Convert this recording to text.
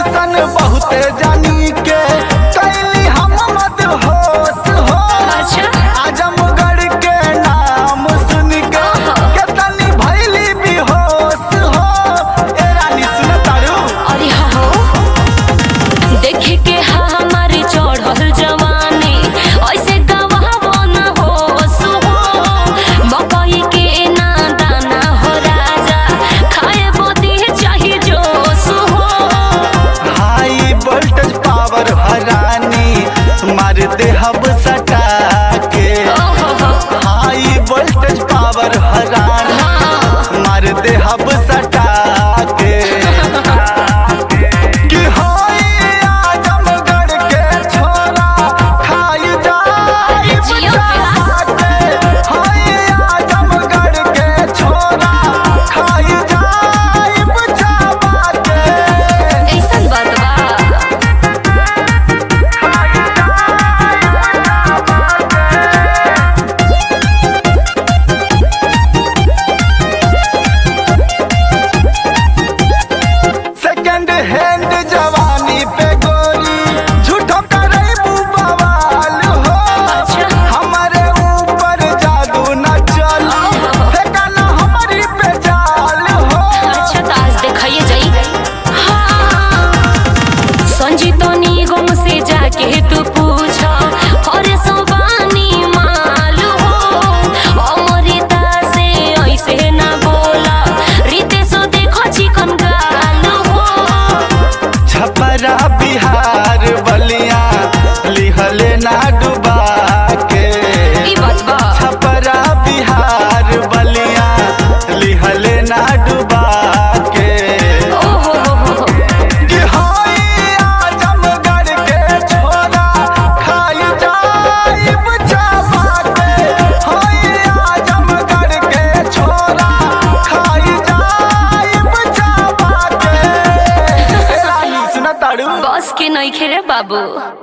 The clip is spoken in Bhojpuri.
ऐसन बहुते जानी के कैली हम मत होश हो अच्छा आजमगढ़ के नाम सुन के केतनी भैली बेहोश हो ए रानी सुन तारू अरे हो देखे के हमारे चढ़ल जवानी ऐसे गवाह न हो सुहो मकई के ना दाना हो राजा खाए बोती चाही जो सुहो हाई वोल्टेज पावर हरानी मार दे हब सटा के ओहो हो हाई वोल्टेज पावर हरानी मार दे हब सटा के कि होई आजमगढ़ के छोरा खाई जाई जियो के होई आजमगढ़ के छोरा खाई जाई बचावा के ऐसन बात बा सेकंड हैंड जवानी पे गोरी झूठो करे बवाल हो अच्छा। हमारे ऊपर जादू न चल फेंकना हमारी पे जाल हो अच्छा तो आज देखाइए जाई हाँ संजीतो निगम से जाके तू पूछा और सोबानी माल हो अमृता से ऐसे ना बोला रितेशो देखो चिकन गाल हो छपरा बिहार बलिया लिहले ना डुबा के ई बात बा छपरा बिहार बलिया लिहले ना डुबा के ओ हो हो हो हो। कि होई आजमगढ़ के छोरा खाई जाई बचावा के होई आजमगढ़ के छोरा खाई जाई बचावा के ए रानी सुन ताड़ू बस के नहीं खेरे बाबू